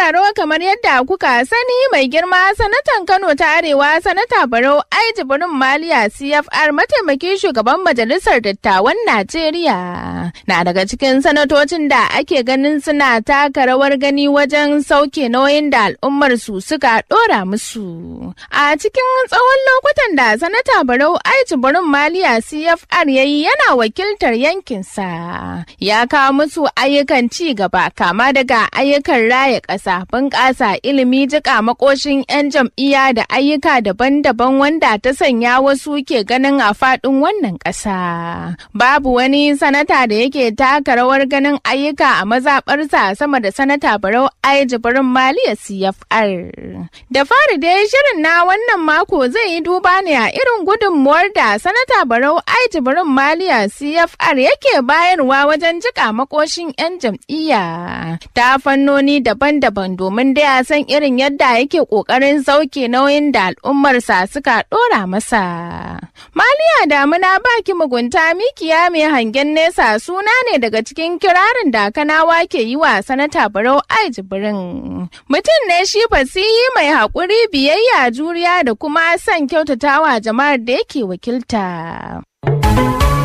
sauraro kamar yadda kuka sani mai girma sanatan Kano ta Arewa sanata Barau Ai Jibrin Maliya CFR mataimakin shugaban majalisar dattawan Najeriya na daga cikin sanatocin da ake ganin suna taka rawar gani wajen sauke nauyin da al'ummar su suka dora musu. A cikin tsawon lokutan da sanata Barau Ai Jibrin Maliya CFR yayi yana wakiltar yankinsa ya kawo musu ayyukan ci gaba kama daga ayyukan raya ƙasa bunƙasa ilimi jika makoshin 'yan jam'iyya da ayyuka daban-daban wanda ta sanya wasu ke ganin a faɗin wannan ƙasa. Babu wani sanata da yake taka rawar ganin ayyuka a mazaɓarsa sama da sanata Barau Ai Jibrin Maliya CFR. Da fari dai shirin na wannan mako zai yi duba ne a irin gudunmuwar da sanata Barau Ai Jibrin Maliya CFR yake bayarwa wajen jika makoshin 'yan jam'iyya ta fannoni daban-daban domin da ya san irin yadda yake kokarin sauke nauyin da al'ummarsa suka dora masa. Maliya damuna baki mugunta mikiya mai hangen nesa suna ne daga cikin kirarin da kanawa ke yi wa sanata Barau Ai Jibrin. Mutum ne shi fasihi mai haƙuri biyayya juriya da kuma son kyautatawa jama'ar da yake wakilta.